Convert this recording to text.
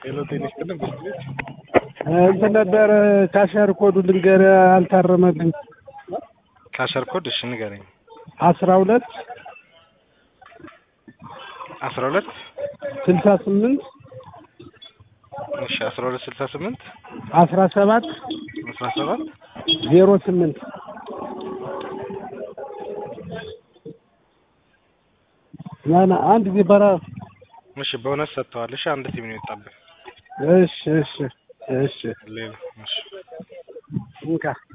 ሄሎ ጤና ይስጥልን ብስት ቤት እንትን ነበር ካሸር ኮዱ ልንገር አልታረመልኝ ካሸር ኮድ እሺ ንገረኝ አስራ ሁለት አስራ ሁለት ስልሳ ስምንት እሺ አስራ ሁለት ስልሳ ስምንት አስራ ሰባት አስራ ሰባት ዜሮ ስምንት ናና አንድ ጊዜ በራ እሺ በእውነት ሰጥተዋል እሺ አንድ ቲም ነው የወጣብህ እሺ እሺ እሺ ሌላ እሺ እንካ